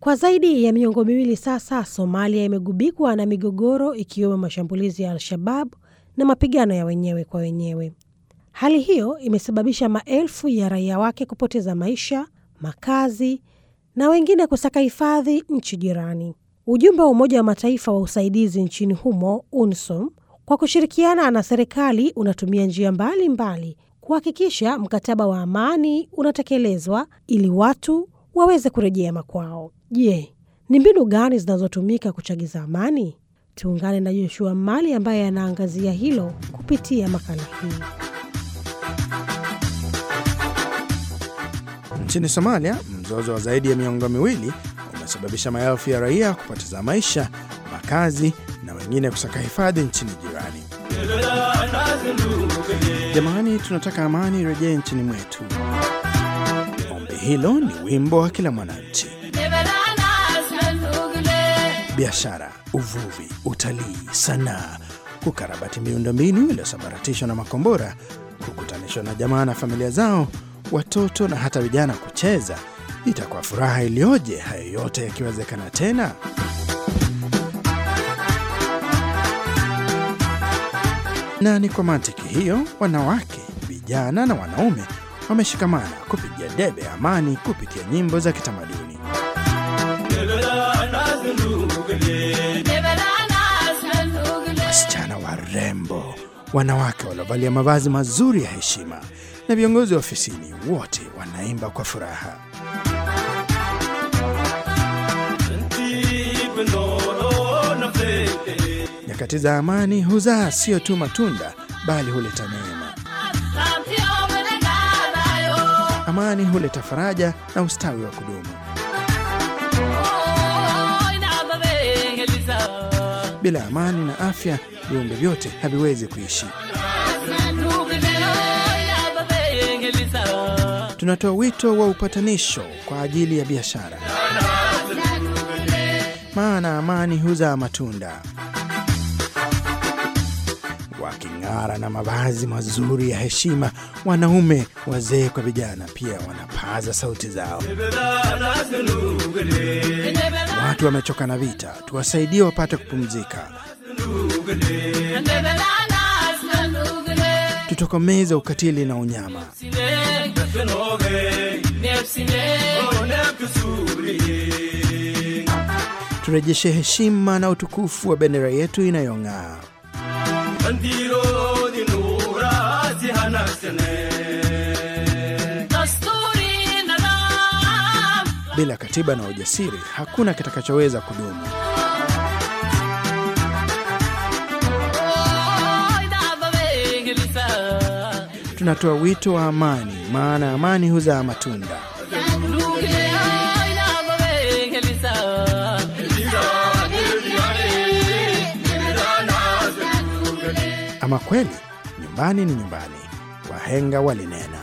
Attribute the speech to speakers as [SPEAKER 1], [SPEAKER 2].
[SPEAKER 1] Kwa zaidi ya miongo miwili sasa, Somalia imegubikwa na migogoro ikiwemo mashambulizi ya Al-Shabab na mapigano ya wenyewe kwa wenyewe. Hali hiyo imesababisha maelfu ya raia wake kupoteza maisha, makazi na wengine kusaka hifadhi nchi jirani. Ujumbe wa Umoja wa Mataifa wa usaidizi nchini humo UNSOM kwa kushirikiana na serikali unatumia njia mbalimbali kuhakikisha mkataba wa amani unatekelezwa ili watu waweze kurejea makwao. Je, ni mbinu gani zinazotumika kuchagiza amani? Tuungane na Joshua Mali ambaye anaangazia hilo kupitia makala hii.
[SPEAKER 2] Nchini Somalia, mzozo wa zaidi ya miongo miwili umesababisha maelfu ya raia kupoteza maisha, makazi na wengine kusaka hifadhi nchini jirani. Jamani, tunataka amani irejee nchini mwetu. Ombi hilo ni wimbo wa kila mwananchi. Biashara, uvuvi, utalii, sanaa, kukarabati miundombinu iliyosambaratishwa na makombora, kukutanishwa na jamaa na familia zao, watoto na hata vijana kucheza. Itakuwa furaha iliyoje hayo yote yakiwezekana tena. Na ni kwa mantiki hiyo, wanawake, vijana na wanaume wameshikamana kupigia debe amani kupitia nyimbo za kitamaduni. Wasichana warembo, wanawake waliovalia mavazi mazuri ya heshima na viongozi wa ofisini, wote wanaimba kwa furaha. Nyakati za amani huzaa sio tu matunda, bali huleta neema. Amani huleta faraja na ustawi wa kudumu. Bila amani na afya, viumbe vyote haviwezi kuishi. Tunatoa wito wa upatanisho kwa ajili ya biashara, maana amani huzaa matunda. Waking'ara na mavazi mazuri ya heshima, wanaume, wazee kwa vijana, pia wanapaza sauti zao. Watu wamechoka na vita, tuwasaidie wapate kupumzika. Tutokomeze ukatili na unyama. Turejeshe heshima na utukufu wa bendera yetu inayong'aa. Bila katiba na ujasiri, hakuna kitakachoweza kudumu. Tunatoa wito wa amani, maana amani huzaa matunda. Ama kweli, nyumbani ni nyumbani, wahenga walinena.